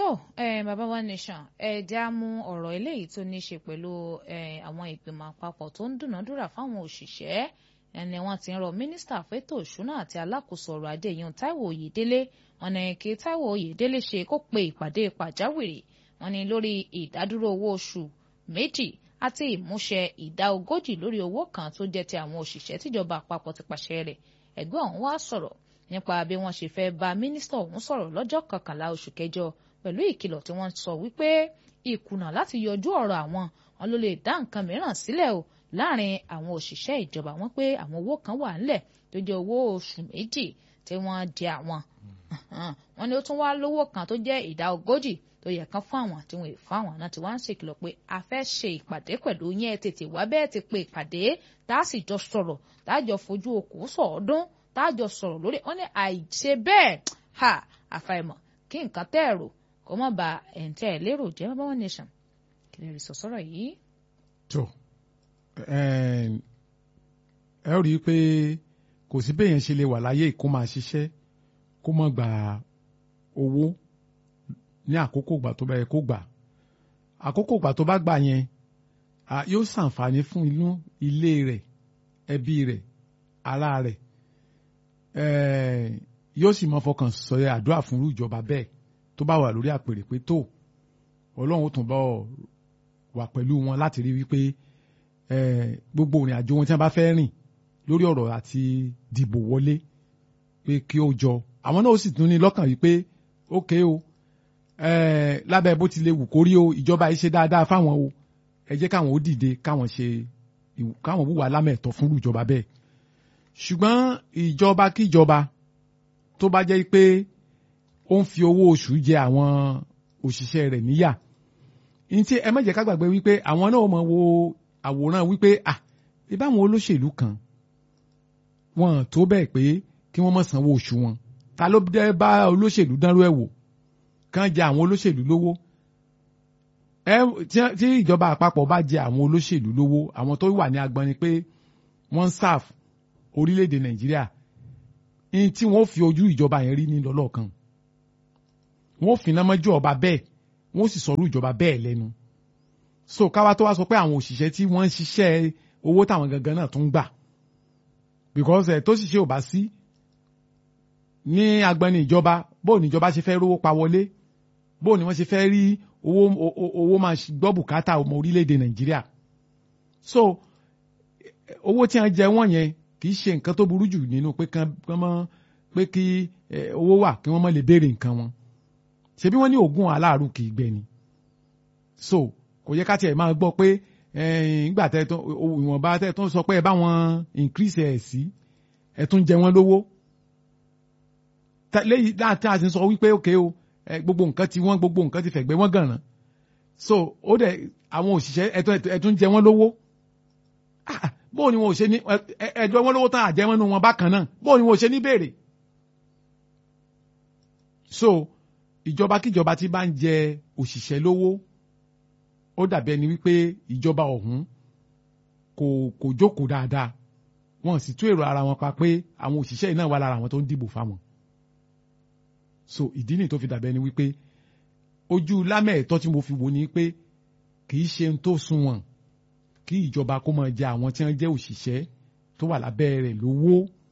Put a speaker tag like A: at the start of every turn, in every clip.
A: tó eh, bàbá wa nation ẹ já mú ọ̀rọ̀ eléyìí tó ní í ṣe pẹ̀lú àwọn ìgbìmọ̀ àpapọ̀ tó ń dúnàádúrà fáwọn òṣìṣẹ́ ẹni wọ́n ti ń rọ mínísítà fẹ́tò ìṣúná àti alákòóso ọrọ̀ ajé yìí Táíwò Oyèdélé wọ́n ní kí Táíwò Oyèdélé ṣe kó pe ìpàdé pàjáwìrì wọ́n ní lórí ìdádúró owó oṣù méjì àti ìmúṣẹ ìdá ogójì lórí owó kan tó jẹ́ ti àwọn òṣìṣẹ́ tíjọba àpapọ̀ ti pàṣẹ rẹ̀ ẹgbẹ́ ọ̀hún wá sọ̀rọ̀ nípa bí wọ́n ṣe fẹ́ bá mínísítà ọ̀hún sọ̀rọ̀ lọ́jọ́ kọkànlá oṣù kẹjọ pẹ̀lú ìkìlọ̀ tí wọ́n sọ wípé ìkùnà láti yọjú ọ̀rọ̀ àwọn wọn ló lè dá nǹkan mìíràn sílẹ̀ o láàrin àwọn òṣìṣẹ́ ìjọba wọn pé àwọn owó kan wà ńlẹ̀ tó jẹ́ owó oṣù méjì tí wọ́n jẹ àwọn wọn ni ó tún wá lówó kan tó jẹ́ ìdá ogójì tó yẹ kán fún àwọn tí wọn ì fún àwọn náà tí wọ́n ń ṣèkìlọ̀ pé a fẹ́ ṣe ìpàdé pẹ̀lú yẹn tètè wá bẹ́ẹ̀ ti pe ìpàdé tá a sì jọ sọ̀rọ̀ tá a jọ fojú okùn sọ̀ọ́dún tá a jọ sọ̀rọ̀ lórí wọn ní àìṣe bẹ́ẹ̀ ha àfàìmọ̀ kí nǹkan tẹ́ ẹ̀rọ kó má ba ẹ̀ǹtẹ́ ẹ̀ lérò jẹ́ bàbá wọn nation kí lè rí sọ̀sọ́rọ̀ yìí.
B: tó ẹ ó rí i pé kò sí bẹ́ẹ̀ yẹn ṣe lè wà láyé kó máa ṣiṣẹ́ kó má gba owó ní àkókò ìgbà tó bá yẹ kó gbà àkókò ìgbà tó bá gbà yẹn yóò ṣàǹfààní fún inú ilé rẹ̀ ẹbí rẹ̀ ará rẹ̀ yóò sì mọ fọkàn sọ àdúrà fún irú ìjọba bẹ́ẹ̀ tó bá wà lórí àpèrè pé tó ọlọ́run ó tún bá wà pẹ̀lú wọn láti rí wípé gbogbo ìrìn àjò wọn tí wọ́n bá fẹ́ rìn lórí ọ̀rọ̀ àti dìbò wọlé pé kí ó jọ àwọn náà ó sì tún ní lọ́kàn wípé ókè o lábẹ́ bó ti lè wù kórí o ìjọba yìí ṣe dáadáa fáwọn o ẹ jẹ́ káwọn ó dìde káwọn ṣe káwọn wúwa lámẹ̀tọ́ fún ìjọba bẹ́ẹ̀ ṣùgbọ́n ìjọba kíjọba tó bá jẹ́ pé ó ń fi owó oṣù jẹ àwọn òṣìṣẹ́ rẹ̀ níyà ní tí ẹ má jẹ́ ká gbàgbé wípé àwọn náà mọ̀ wo àwòrán wípé à ìbáwọn olóṣèlú kan wọn tó bẹ́ẹ̀ pé kí wọ́n má sanwó oṣù wọn ta ló dé bá olóṣèlú dánrú ẹ̀ wò kàn jẹ àwọn olóṣèlú lówó ẹ tí ìjọba àpapọ̀ bá jẹ àwọn olóṣèlú lówó àwọn tó wà ní agbọn ni pé wọ́n ń sáf orílẹ̀-èdè nàìjíríà ní tí wọ́n fi ojú ìjọba yẹn rí ní lọ́lọ́kan wọ́n fi iná mọ́jú ọba bẹ́ẹ̀ wọ́n sì sọ̀rọ̀ ìjọba bẹ́ẹ̀ lẹ́nu so káwa tó wá sọ pé àwọn òṣìṣẹ́ tí wọ́n ń ṣiṣẹ́ owó táwọn gangan náà tún gbà because ẹ̀ tó ṣiṣẹ́ ò bá sí ní agbani ìjọba bóò ní ìjọba ṣe fẹ́ rówó pa wọlé bóò ní wọ́n ṣe fẹ́ rí owó owó máa gbọ́ bùkátà ọmọ orílẹ̀-èdè nàìjíríà so owó tí wọ́n jẹ wọ́n yẹn kì í ṣe nǹkan tó burú jù nínú pé kán mọ́ pé kí owó wà kí wọ́n má lè béèrè nǹkan wọn ṣebí wọ́n ní oògùn aláàrù kì í gbẹ ni so kò yẹ ká tiẹ̀ máa gbọ́ pé ìgbà tẹ tó ìwọ̀nba tẹ tó sọ pé ẹ bá wọn increase ẹ̀ sí ẹ tún jẹ wọ́n lówó lẹ́yìn láti àti sọ wípé òkè o gbogbo nǹkan ti wọ́n gbogbo nǹkan ti fẹ̀gbẹ́ wọ́n gànràn so ó dẹ̀ àwọn òṣìṣẹ́ ẹ tún jẹ wọ́n lówó bóò ni wọn ò ṣe ní ẹjọ́ wọn lówó tán àjẹmọ́nú wọn bákan náà bóò ni wọn ò ṣe ní béèrè so ìjọba kíjọba tí bá ń jẹ òṣìṣẹ́ lówó ó dàbí ẹni wípé ìjọba ọ̀hún kò kò jókòó dáadáa wọn sì tú èrò ara wọn pa pé àwọn òṣìṣẹ́ yìí náà wà lára àwọn tó ń dìbò fáwọn so ìdí nìyí tó fi dàbí ẹni wípé ojú lámẹ̀ẹ̀tọ́ tí mo fi wò ni pé kì í ṣe ohun tó sunwọ̀n kí ìjọba kó máa jẹ àwọn tí wọ́n jẹ́ òṣìṣẹ́ tó wà lábẹ́ rẹ̀ lówó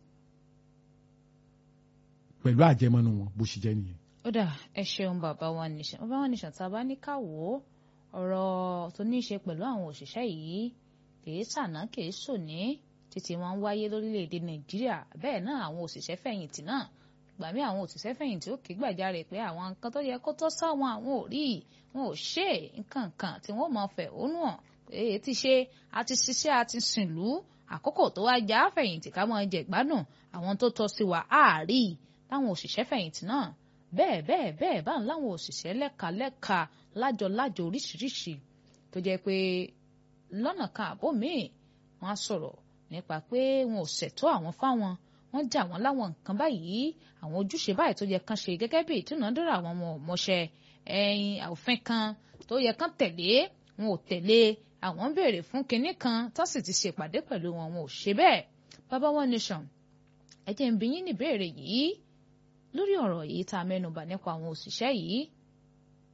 B: pẹ̀lú àjẹmọ́nú wọn bó ṣe jẹ́ nìyẹn
A: ó dà ẹ ṣeun bàbá wa nìṣàn bàbá wa nìṣàn tá a bá ní ká wò ó ọ̀rọ̀ tó ní í ṣe pẹ̀lú àwọn òṣìṣẹ́ yìí kìí sànà kìí sòní títí wọn ń wáyé lórílẹ̀‐èdè nàìjíríà bẹ́ẹ̀ náà àwọn òṣìṣẹ́ fẹ̀yìntì náà gbà mí àwọn òṣìṣẹ́ fẹ̀yìntì ó ké gbàjarè pé àwọn nǹkan tó yẹ kó tọ́ sáwọn àwọn ò rí wọn ò ṣe nǹkan kan tí wọ́n máa fẹ̀hónú hàn èyí ti ṣe àti ṣiṣẹ́ àti sìnlú àkókò tó wá já fẹ̀yìntì ká máa jẹ gbádùn àwọn tó tọ́ sí wa àárí táwọn òṣìṣẹ́ fẹ̀yìntì náà bẹ́ẹ̀ bẹ́ẹ̀ bẹ́ẹ̀ bá ń láwọn òṣìṣẹ́ lẹ́ka lẹ́ka lájọ lájọ oríṣiríṣi tó jẹ́ pé lọ́nà kan àbó míì wọ́n á sọ̀rọ̀ nípa pé wọn ò ṣètò àwọn fáwọn wọ́n jà wọ́n láwọn nǹkan báyìí àwọn ojúṣe báyìí tó yẹ kán ṣe gẹ́gẹ́ bí ìdúnàádúrà àwọn ọmọ ọmọọṣẹ ẹ̀yìn òfin kan tó yẹ kán tẹ̀lé wọn ò tẹ̀lé àwọn ń béèrè fún kinní kan tó sì ti ṣèpàdé pẹ̀lú wọn wọn ò ṣe bẹ́ẹ̀ bàbá One Nation ẹ jẹ́ n bi yín ní ìbéèrè yìí lórí ọ̀rọ̀ yìí tá a mẹ́nubà nípa àwọn òṣìṣẹ́ yìí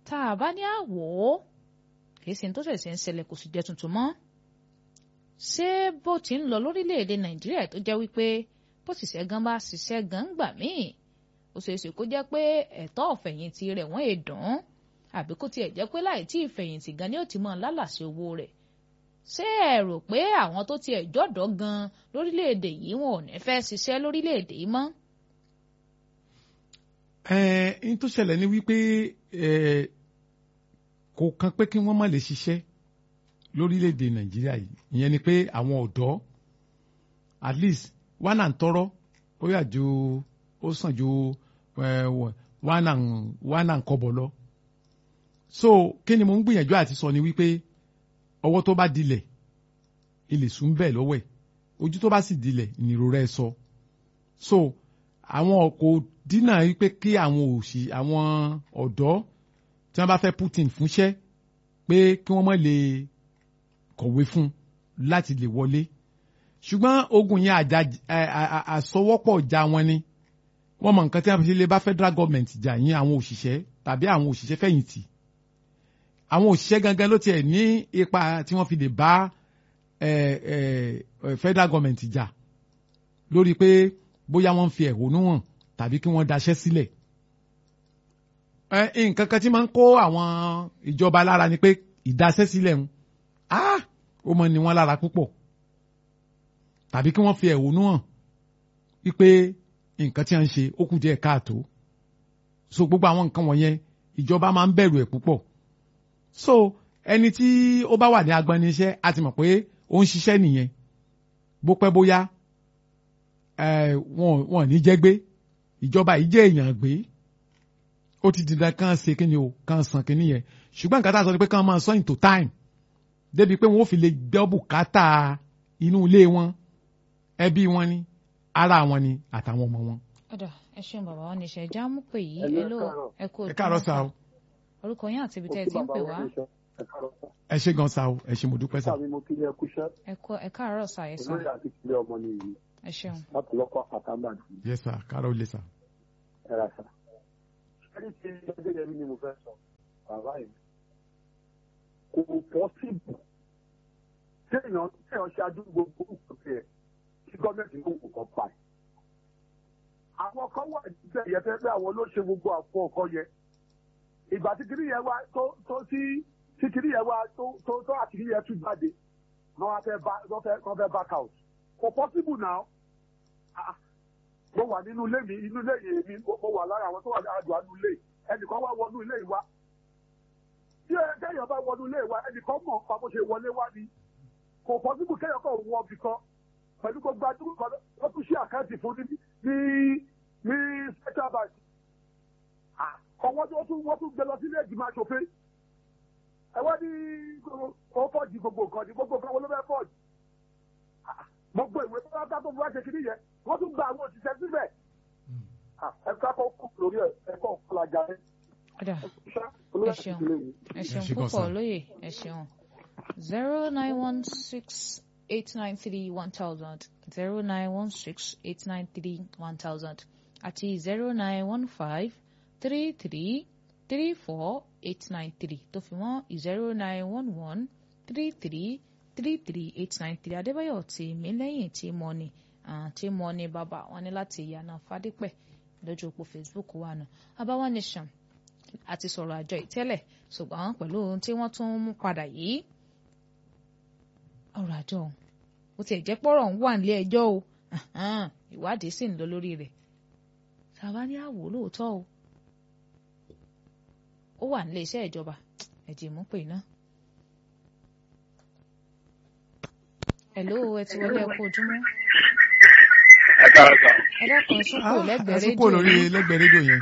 A: tá a bá ní àwò kì í ṣe tó ṣẹ̀ṣẹ̀ ń ṣẹlẹ̀ kò sì jẹ́ tuntun mọ́ ṣé bó ti ń lọ lórílẹ̀‐èdè nàìjíríà tó jẹ́ wípé bó ti ṣẹ́ gan bá ṣiṣẹ́ gan gbà míì ó ṣeé ṣe kó jẹ́ pé ẹ̀tọ́ ọ̀fẹ̀yìntì rẹ̀ wọ́n èdùn àbí kó tiẹ̀ jẹ́ pé láì tí ìfẹ̀yìntì gan ni ó ti mọ̀ lálàsí owó rẹ̀ ṣé ẹ rò pé àwọn tó tiẹ̀ jọ̀dọ̀ gan lórílẹ̀‐èdè yìí wọn ò ní fẹ́ ṣiṣẹ́ lórílẹ̀‐èdè yìí mọ́.
B: ẹ n tó ṣẹlẹ̀ ni wípé ẹ kò kan pé kí wọ́n má lè ṣiṣẹ́ lórílẹ̀‐èdè nàìjíríà yìí ìyẹn ni pé àwọn ọ̀dọ́ at least one and tọrọ ó yà ju ó sàn ju one and one and kọ́bọ̀ lọ so kí ni mo ń gbìyànjú àti sọ ni wípé ọwọ́ tó bá dilẹ̀ ilé sùn bẹ́ẹ̀ lọ́wọ́ ẹ̀ ojú tó bá sì dilẹ̀ ìnirora ẹ̀ sọ so àwọn kò dínà wípé kí àwọn òṣì àwọn ọ̀dọ́ tí wọ́n bá fẹ́ Putin fúnṣẹ́ pé kí wọ́n má lè kọ̀wé fún láti lè wọlé ṣùgbọ́n ogun yẹn àjà àsọwọ́pọ̀ já wọn ni wọ́n mọ nǹkan tí wọ́n fi lè bá federal government jà yín àwọn òṣìṣẹ́ tàbí àwọn òṣìṣẹ́ fẹ̀yìntì àwọn òṣìṣẹ́ gangan ló tiẹ̀ ní ipa tí wọ́n fi lè bá federal government jà lórí pé bóyá wọ́n ń fi ẹ̀hónú hàn tàbí kí wọ́n daṣẹ́ sílẹ̀ nǹkan kan tí máa ń kó àwọn ìjọba lára ni pé ìdaṣẹ́ sílẹ̀ ń ó mọ ni wọ́n lára púpọ̀ tàbí kí wọ́n fi ẹ̀hónú hàn wípé nǹkan tí wọ́n ń ṣe ó kù díẹ̀ káàtó so gbogbo àwọn nǹkan wọ̀nyẹn ìjọba máa ń bẹ̀rù ẹ̀ púpọ̀ so ẹni tí ó bá wà ní agbani iṣẹ́ a ti mọ̀ pé ó ń ṣiṣẹ́ nìyẹn bó pẹ́ bóyá wọn ò ní jẹ́ gbé ìjọba yìí jẹ́ èèyàn gbé ó ti dandan kàn ṣe kí ni o kàn san kí nìyẹn ṣùgbọ́n nǹkan tá a sọ ni pé kàn máa sọ into time débi pé wọn ò fi lè gbọ́ bùkátà inú ilé wọn ẹbí wọn ni ara wọn ni àtàwọn ọmọ wọn.
A: ọ̀dà ẹ ṣeun bàbá wọn níṣẹ́ já mú pé yìí ẹ ló ẹ kú
B: ẹ káàárọ̀ sá o.
A: orúkọ yín àti ibi tẹ́ ẹ ti ń pè wá.
B: ẹ ṣe gan sa o ẹ ṣe mo dúpẹ́ sa.
A: ẹ káàárọ̀ sá ẹ sá.
C: olóyè àti ìpínlẹ̀ ọmọ ni yìí
A: ẹ ṣeun.
C: láti lọ́kọ̀ àtàmbà jù.
B: yes sir káàárọ̀ lè sà.
C: ẹ ra sà. ẹni tí ẹgbẹ́ yẹn ni mo fẹ́ sọ bàbá yìí kò pọ́sibù téèyàn téèyàn ṣe àdúgbò gbogbo ẹ̀ kí gọ́ọ̀mẹ̀ntì ló kò kọ́ pa ẹ̀. àwọn kan wà níbẹ̀ yẹn fẹ́ pé àwọn ló ṣe gbogbo àpò ọkọ yẹn ìgbà tí kiri yẹn wá tó tó tí tí kiri yẹn wá tó tó tó àtìrí yẹn tún jáde wọ́n fẹ́ bá wọ́n fẹ́ wọ́n fẹ́ back out kò possible now mo wà nínú ilé mi inú ilé yìí mi mo wà lára àwọn tó wà ní àdùn àdùn ilé ẹnìkan wá wọnú ilé yìí wá tí ẹ̀ẹ́dẹ́yìn bá wọnú ilé wa ẹnìkan mọ̀ nípa bó ṣe wọlé wá ni kò possible kéèyàn kan wọ ọbì kan pẹ̀lú gbogbo adúgbò kan wọ́n tún ṣe àkáǹtì fún ní ní ní central bank ọwọ́ tí wọ́n tún wọ́n tún gbé lọ sílé ìgbìmọ̀ aṣòfin ẹ wá ní ó fọ́ọ̀jì gbogbo nǹkan ní gbogbo nǹkan wọn ló fẹ́ fọ́ọ̀jì gbogbo ìwé tó bá tó fi wá ṣe kiri yẹn wọ́n tún gba àwọn òṣìṣẹ́ síbẹ̀ ẹ ká kọ́ kú lórí ẹ kọ́ ọ̀làjà rẹ.
A: ọ̀dà ẹ ṣeun ẹ ṣeun púpọ̀ lóye ẹ ṣeun zero nine one six eight nine three one thousand zero nine one six eight nine three one thousand àti zero nine one five three three three four eight nine three tó fi mọ́ zero nine one one three three three three eight nine three adébáyọ̀ tí mi lẹ́yìn tí mo ní tí mo ní bàbá wọn ní láti ìyànà fadípẹ̀ lójú òpó facebook wa nù abáwá nation àti sọ̀rọ̀ àjọ ìtẹ́lẹ̀ ṣùgbọ́n pẹ̀lú ohun tí wọ́n tún mú padà yìí ọ̀rọ̀ àjọ ó tiẹ̀ jẹ́ pọ́rọ̀ ń wà nílé ẹjọ́ o ìwádìí sì ń lọ lórí rẹ̀ tàbá ní àwò lóòótọ́ o ó wà nílé iṣẹ́ ìjọba ẹ̀jẹ̀ mú pè náà. Hello, ẹ ti wọlé ẹkú ojúmọ́.
D: ẹ káàárọ̀ sà.
A: ẹ dákun sókò lẹ́gbẹ̀ẹ́ rédíò.
B: àsìkò lórí lẹ́gbẹ̀ẹ́ rédíò yẹn.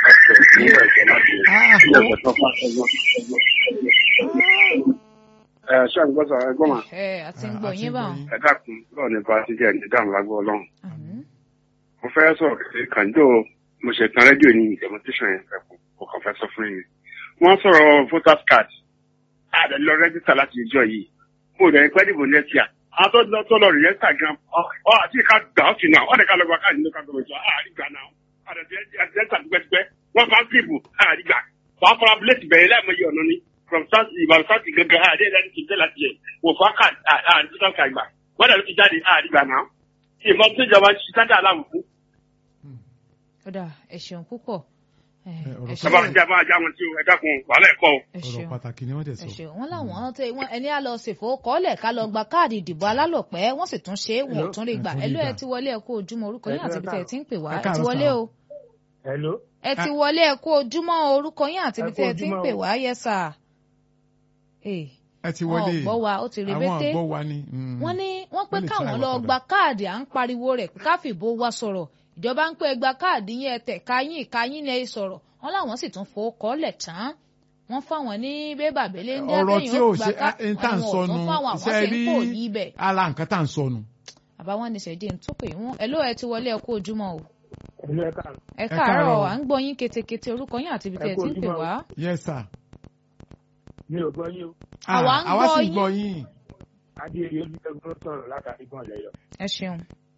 D: ẹ ṣé àgbọ̀ sà ẹ gbọ́ mà.
A: ẹ àti ń gbọ́ yín báwọn.
D: ẹ dákun lọ́ọ̀ nípa jíjẹ́ ní dáhùn lágbó ọlọ́run.
A: Àmín.
D: mo fẹ́ sọ̀rọ̀ kékeré kan jọ mo ṣe tan rédíò ní demonstration yẹn fẹ́ kó kàn fẹ́ sọ fún yín. wọ́n sọ̀rọ̀ voters card àdé lọ rẹ́jísítà láti ìjọ yìí mo rẹ̀ pẹ́ dìbò next year àwọn tó lọ tó lọ rìjẹ́sítà gan ọ àti ká gbà ó ti nà ọ́ dẹ̀ ká lọ gba káàdì ní ká gbọmọ ìjọ àárí gbà náà àdé rẹ́jísítà tipẹ́tipẹ́ wọ́n bá kíìpù àárí gbà wàá fara bíléètì bẹ̀rẹ̀ láìmọye ọ̀nà ni from south ìbàdàn south gangan àdé ẹ̀dá ti tẹ̀ láti yẹ wò fún aka àdìsíkà ká ìgbà wọ́n dàbí ti jáde àdìgbà náà ìmọ̀ tó ìjọba ti sádà aláwọ̀ fún.
A: kódà ẹ ṣeun púpọ̀ ẹ
B: Ẹ, ọ̀rọ̀
A: ẹ
B: kan-
A: ṣeun
D: sábà ń já máa já wọn tí o ẹ dákun wàhálà ẹ̀kọ́ o.
A: ẹ
B: ọ̀rọ̀
A: ṣeun
B: pàtàkì ni wọ́n tẹ̀
A: ẹ
B: sọ.
A: ṣeun wọn làwọn tẹ wọn ẹni á lọ ṣèfowókọ́lẹ̀ ká lọ gba káàdì ìdìbò alálòpẹ́ wọ́n sì tún ṣe é wọn ò
C: Hello?
A: tún rí gbà
B: Ẹ tún
A: ẹ
B: rí
A: ló ẹ
B: gbà.
A: ti wọlé ẹ kú ojúmọ́ orúkọ yín
C: Ẹ
A: àti
C: káàárọ̀.
A: ibi tẹ ẹ ti ń pè wá
B: Ẹ
A: ẹ ti
B: káàárọ̀
A: wọlé
B: sà.
A: o
C: hello.
A: ẹ ti wọlé ẹ kú ojúmọ́ orúkọ yín àti ibi
C: Ẹ kú
A: tẹ ẹ ti ń
C: ojúmọ́
A: pè
C: o.
A: wá yẹ sà ẹ
B: ẹ ti
A: wọn ò
B: wọlé
A: gbọ́ wa ó ti
B: àwọn
A: rebété
B: ọ̀gbọ́ wa ni. mm.
A: wọ́n ní wọ́n pé
B: Wọ́n lè
A: káwọn
B: try
A: lọ
B: wa
A: gba
B: padà.
A: káàdì à ń pariwo rẹ̀ pé ká fìbò wa sọ̀rọ̀ ìjọba ń pé ẹ gba káàdì yín ẹ tẹ̀ ká yín ìka yín ni ẹ sọ̀rọ̀ wọ́n láwọn sì tún fowó kọ́lẹ̀ tán wọ́n fáwọn ní bébà bẹ́lẹ́ ń dá
B: ọ̀rọ̀ tí ò ṣe
A: ká
B: ń tà ń sọnù
A: fáwọn àwọn
B: iṣẹ́
A: sì ń
B: rí
A: kò yí bẹ̀.
B: ara nǹkan tà ń sọnù.
A: àbáwọn ní sẹ́dí ń tó pé wọ́n ẹ ló ẹ ti wọlé ẹ kú ojúmọ́ o
C: hello ẹ káàárọ̀.
A: ẹ
B: káàárọ̀.
A: káàárọ̀ à ń gbọ́ yín ketekete orúkọ yín àti ibi
C: Ẹ
A: tẹ̀
C: kú
A: tí ń pè
C: ojúmọ́ o.
A: wá.
B: yes sir.
C: mi ò gbọ́ yín o.
A: Àwa
B: Ah,
A: ń
B: àwa
A: gbọ́
B: sì
A: yín.
B: gbọ́ yín.
C: adéyẹ olùdókòwò sọ̀rọ̀ látàrí gbọ̀n lẹ́yọ̀.
A: ẹ ṣeun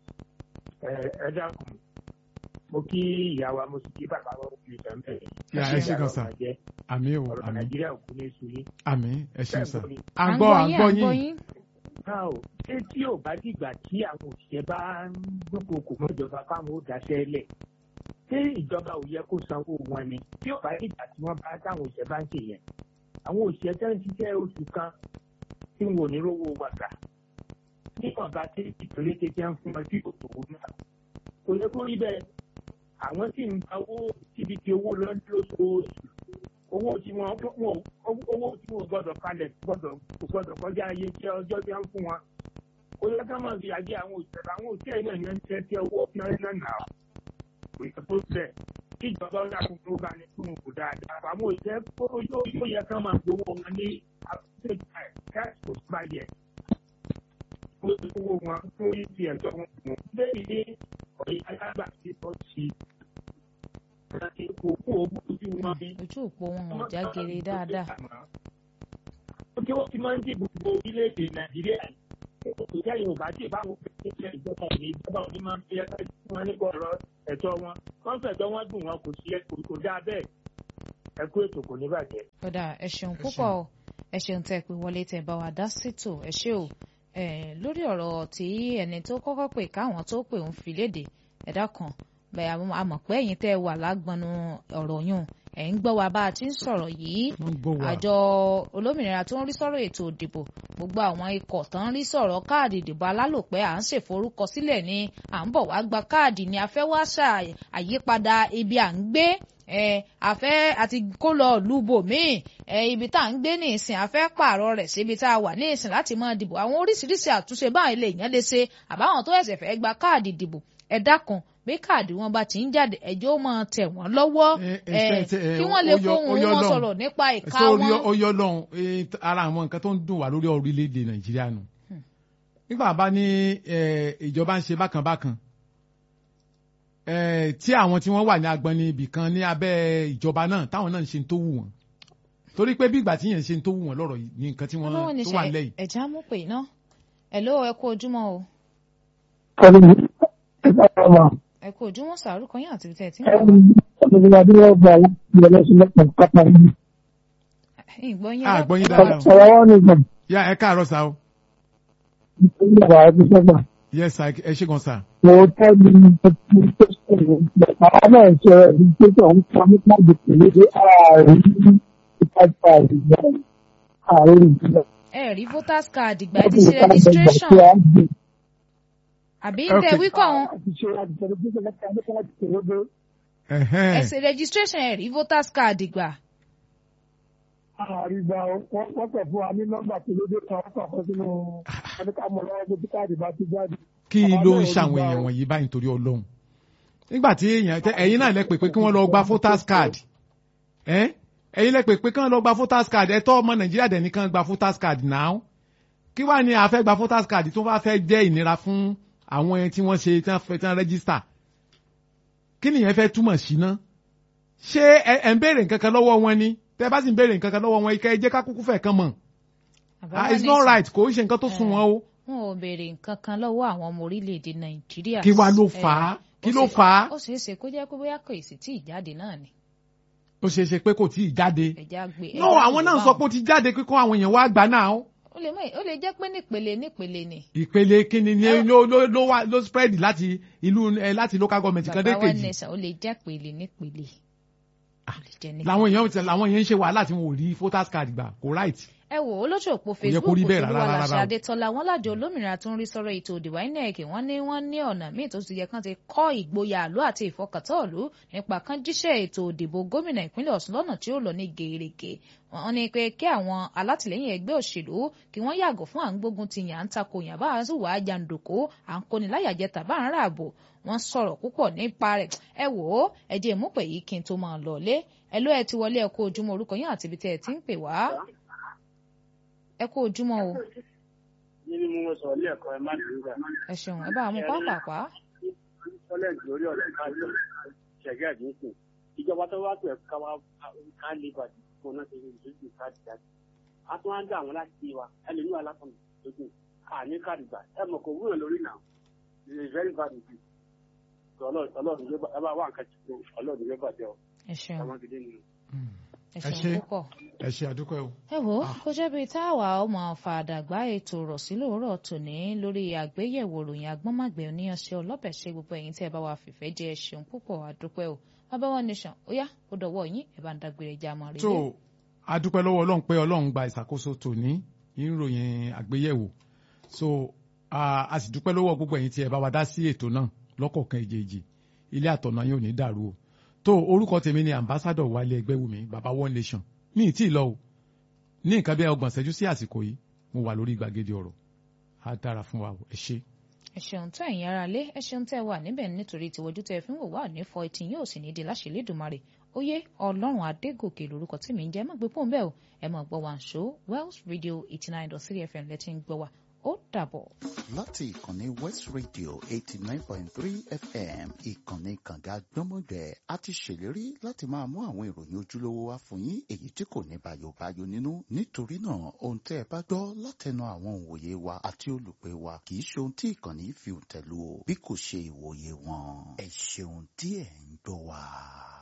C: ẹ ẹ dákun mo kí ìyá wa mo sì kí bàbá wa ó fi ìtàn bẹ̀rẹ̀.
B: Yà, ẹ ṣé gan sà. àmì o
C: ọ̀rọ̀
B: àmì
C: nàìjíríà ò kú ní èso yín.
B: àmì ẹ ṣeun sà.
C: Bẹ́ẹ̀ ni.
B: à ń gbọ́ à ń gbọ́
A: yín
B: yín.
C: náà o ṣé tí ò bá dìgbà tí àwọn òṣìṣẹ́ bá ń dúnkokò mọ́ ìjọba káwọn ó daṣẹ́ lẹ̀ ṣé ìjọba ò yẹ kó sanwó wọn ni tí ò bá dìgbà tí wọ́n bá táwọn òṣìṣẹ́ bá ń ṣe yẹn àwọn òṣìṣẹ́ tẹ́ ń ṣiṣẹ́ oṣù kan tí wọn ò ní rówó wa gbà nígbà bá tí ìpínlẹ̀ kékeré ń fún wọn tí kò tó wọn náà kò yẹ kó rí bẹ́ẹ̀ àwọn tí ń gba owó síbi tí owó lọ lóṣooṣù owó tí wọn wọn- owó tí wọn gbọ́dọ̀ kalẹ̀ gbọ́dọ̀ kò gbọ́dọ̀ kọjá iye tí ọjọ́ tí wọn fún wọn ó yẹ ká máa fi àjẹ àwọn òṣèlú àwọn òṣèlú náà yẹn ń tẹ tí owó tí wọn náà nà ó kò yẹ kó tẹ kí ìjọba ó dàkún tó bá ní fún òkú dáadáa àwọn òṣèlú kó yóò yóò yẹ ká máa gbowó wọn ní àkókò káàkiri tó bá yẹ ó ti owó wọn tó yí ti ẹ̀tọ́ wọn mọ̀ bẹ́ẹ̀ ni ọ̀yẹ́ alágbà ti tọ́ sí i kò kó owó ojú wọn bí
A: ojú òpó wọn ò já gere dáadáa
C: ó tí wọ́n ti máa ń dì gbogbo orílẹ̀-èdè nàìjíríà kò jẹ́ yorùbá tí ìbáwọ̀ pẹ̀lú ìjọba òní ìjọba òní máa ń fi ẹ̀ka fún wọn nípa ọ̀rọ̀ ẹ̀tọ́ wọn wọ́n fẹ̀tọ́ wọn dùn wọn kò sí ẹ kò kò dáa bẹ́ẹ̀ ẹ kú ètò kò ní bàjẹ́.
A: kódà ẹ ṣeun púpọ̀ o ẹ ṣeun tẹ́ pé wọlé tẹ́ bá wa dá sítò ẹ ṣé o ẹ lórí ọ̀rọ̀ tí ẹni tó kọ́kọ́ pè káwọn tó pè ń fi léde ẹ̀dá kan bẹ́ẹ̀ àwọn àmọ̀ pé ẹ̀yin tẹ́ wà lágbọnú ọ̀rọ̀ yùn ẹ̀ ń gbọ́ wa bá a ti ń sọ̀rọ̀ yìí
B: wọ́n gbọ́ wa.
A: àjọ olómìnira tó ń rí sọ̀rọ̀ ètò ìdìbò gbogbo àwọn ikọ̀ tó ń rí sọ̀rọ̀ káàdì ìdìbò alálòpẹ́ à ń ṣèforúkọsílẹ̀ ni à ń bọ̀ wá gba káàdì ni a fẹ́ wá ṣà àyípadà ibi à ń gbé ẹ àfẹ́ àti kó lọ lùbò míì ẹ ibi tá à ń gbé ní ìsìn àfẹ́ pààrọ̀ rẹ̀ síbi tá a wà ní ìsìn láti máa dìbò àwọn oríṣiríṣi àtúnṣe báyìí lè yàn lè ṣe àbáwọn tó ẹ̀sẹ̀ fẹ́ gba káàdì ìdìbò ẹ dákun bí káàdì wọn bá ti ń jáde ẹjọ́ ó máa tẹ̀ wọ́n lọ́wọ́
B: Ẹ, ẹ,
A: ẹ
B: ṣe- ṣe, ẹ,
A: kí wọ́n lè
B: ó yọ-
A: fohùn
B: ó yọ
A: wọn
B: lọ́hùn.
A: sọ̀rọ̀ nípa ìka
B: sórí
A: wọn.
B: oyè ọlọ́run eh, ara àwọn nǹkan tó ń dùn wá lórí orílẹ̀-èdè nàìjíríà nù. nígbà bá ní eh, ìjọba ń ṣe bákan bákan eh, tí àwọn tí wọ́n wà ní agbọnni ibì kan ní abẹ́ ìjọba náà táwọn náà ń ṣe tó wù wọ́n torí pé bí ìgbà tí yẹn ń ṣe tó wù wọ́n lọ́rọ̀ yìí ní nǹkan tí wọ́n
A: ọlọ́wọ́ ní
B: tó
A: ṣe
B: wà lẹ́yìn.
A: ẹ̀já mú pè náà ẹ̀ ló ẹ kú ojúmọ́ o ẹ kú ojúmọ́ sàrúkọ yín àti tẹ̀ tí ń bọ̀ ìgbọ́ yín
B: a gbọ́ yín
A: lọ́pọ̀.
B: dáadáa o. yá ẹ káàárọ̀ sá o. yes sir ẹ ṣe gan sá.
A: ẹ rí voters card ìgbà ẹ ti ṣe registration àbí ń tẹ
B: Okay.
A: wíkọ̀ wọn
B: Ẹ̀hẹ́n.
A: ẹ ṣe registration ẹ rí voters card ìgbà
C: àrígbà wọ́n pẹ̀ fún wa ní nọ́mbà tó lóde kan wọ́n kàn fún sínú ẹnìkàmọ́ lọ́wọ́ tó káàdì bá ti jáde.
B: kí
C: Àwọn
B: ló ń
C: náà ò
B: ṣàwọn
C: gbà
B: èèyàn
C: o.
B: wọ̀nyí báyìí nítorí ọlọ́run nígbà tí èèyàn tẹ ẹ̀yin náà lẹ pè pé kí wọ́n lọ gba voters card ẹ́ ẹ̀yin lẹ pè pé kí wọ́n lọ gba voters card ẹ tọ́ ọmọ nàìjíríà dẹ̀ nìkan gba voters card náà kí wàá ní àfẹ́ gba voters card tó bá fẹ́ jẹ́ ìnira fún àwọn ẹni tí wọ́n ṣe tí wọ́n fẹ́ tí wọ́n register kí nìyẹn fẹ́ túmọ̀ sí ná ṣé ẹ ẹ ń béèrè nǹkan kan lọ́wọ́ wọn ni tẹ bá sì ń béèrè nǹkan kan lọ́wọ́ wọn ike ẹ jẹ́ ká kúkú fẹ́ kan mọ̀ ah it's not right kò ń ṣe nǹkan tó sún wọn o
A: wọn ò béèrè nǹkan kan lọ́wọ́ àwọn ọmọ orílẹ̀-èdè nàìjíríà
B: kí wàá ló
A: Eh,
B: fà á
A: ó
B: kí ló
A: ṣe-
B: fà á
A: ó ṣeé ṣe kó jẹ́ pé bóyá kò sì tí ì jáde náà ni
B: ó ṣeé ṣe pé kò tí ì jáde
A: ẹ̀já gbé.
B: no àwọn náà sọ pé ó ti jáde kíkọ́ àwọn èèyàn wá gbà náà
A: ó lè mọ̀ ó lè jẹ́ pé nípele nípele ni.
B: ìpele kíni ni ló ló ló wá ló spread láti ìlú ẹ láti local government kan dé
A: bàbá wa
B: kejì
A: nẹ̀sà ó lè jẹ́ pele nípele. ó lè jẹ́ nípele.
B: làwọn èèyàn tẹ làwọn èèyàn ń ṣe wàhálà tí wọn ò rí voters card gbà kò right
A: ẹ wò ó lójú òpó
B: yẹ kó
A: facebook
B: rí bẹ́ẹ̀
A: tí
B: rárá,
A: wà láṣẹ
B: rárá o.
A: adétọ́lá wọn lájọ olómìnira tó ń rí sọ̀rọ̀ ètò òdìwà inec wọ́n ní wọ́n ní ọ̀nà míì tó ti yẹ kán ti kọ́ ìgboyà àlú àti ìfọkàntán ìlú nípa kán jíṣẹ́ ètò òdìbò gómìnà ìpínlẹ̀ ọ̀ṣun lọ́nà tí ó lọ ní gèrègè wọ́n ní pé kí àwọn alátìlẹ́yìn ẹgbẹ́ òṣèlú kí wọ́n yàgò fún à ń gbógun ti yàn án tako yàn bá a sì wà á jàǹdùkú à ń kóni láyàjẹ tàbá ń ràbò wọ́n sọ̀rọ̀ púpọ̀ nípa rẹ̀ ẹ wò ó ẹ jẹ́ ìmúpẹ̀ yìí kí n tó máa lọ lé ẹ ló ẹ ti wọlé ẹ kó ojúmọ́ orúkọ yín àti ibi tẹ́ ẹ ti ń pè wá ẹ kó ojúmọ́ o
D: nínú mo sọ ní ẹ̀kọ́ ẹ má dùn gbà.
A: ẹ ṣeun ẹ bá mú pápápá
D: sọlẹ́ǹtì lórí ọ̀rẹ́ káàdì ṣẹ̀gẹ́ àdínkù ìjọba tó wá pẹ̀ ká wá ká lè bàjẹ́ fún náà ṣe lójú káàdì jáde. a tún wá ń dá àwọn láti wa ẹni ní alákọ̀ọ́nù lójú àní káàdì gbà ẹ mọ̀ kò wúlò lórí náà it is very bad indeed. ọlọ́run yóò ẹ bá wà nǹkan tí kò ọlọ́run yóò bàjẹ́ ọ
A: ẹ ṣeun
D: ọmọ gidi nìyẹn.
A: ẹ
B: ẹ ṣé.
A: ṣeun púpọ̀.
B: ẹ ṣe àdúpẹ́ o.
A: ẹ wò ó kó jẹ́ bíi táwa ọmọ fàdàgbà ètò rọ̀ sí lóòrọ̀ tòní lórí àgbéyẹ̀wò ròyìn agbọ́nmàgbẹ̀ oníyanṣẹ́ ọlọ́bẹ̀ ṣe gbogbo ẹ̀yin tí ẹ bá wa fìfẹ́ jẹ́ ẹ ṣeun púpọ̀ àdúpẹ́ o bàbá wa nation ó yá ó dọ̀wọ́ yín ẹ bá ń dágbére já mọ́
B: tó
A: rèé.
B: adúpẹ́ lọ́wọ́ ọlọ́run pé ọlọ́run gba ìṣàkóso tòní ìròyìn àgbéyẹ̀wò so a a sì dúpẹ́ lọ́wọ́ gbogbo ẹ̀yin tí ẹ bá wa dá sí ètò náà lọ́kọ̀ọ̀kan èjèèjì ilé àtọ̀nà yóò ní dàrú o tó orúkọ tèmi ni ambassador wálé ẹgbẹ́wùmí baba one nation ní ìtì lọ o ní nǹkan bí ọgbọ̀n ṣẹ́jú sí àsìkò yìí mo wà lórí gbàgede ọ̀rọ̀ á dára fún wa o ẹ ṣé.
A: ẹ ṣeun tó ẹ̀yin ara lé ẹ ṣeun tẹ́ ẹ wà níbẹ̀ nítorí tiwojú tẹ́ ẹ fi ń wò wá ní fọ etí yóò sì ní di láṣẹ Elédùmarè óyé ọlọ́run adégòkè lórúkọ tí mi ń jẹ́ má gbé pọ́ùn bẹ́ẹ̀ o ẹ máa gbọ́ wa ń ṣó Wells Radio eighty nine dot three FM lẹ́tí ń gbọ́ wa ó dàbọ̀.
E: láti ìkànnì west radio eighty nine point three fm ìkànnì kànga gbọ́mọgbẹ́ a ti ṣèlérí láti máa mú àwọn ìròyìn ojúlówó wá fún yín èyí tí kò ní bàyòbáyò nínú nítorí náà ohun tẹ́ ẹ bá gbọ́ látẹnu àwọn òǹwòye wa àti olùpẹ̀ wa kì í ṣe ohun tí ìkànnì fi tẹ̀lú o bí kò ṣe ìwòye wọn ẹ ṣeun tí ẹ̀ ń gbọ́ wa.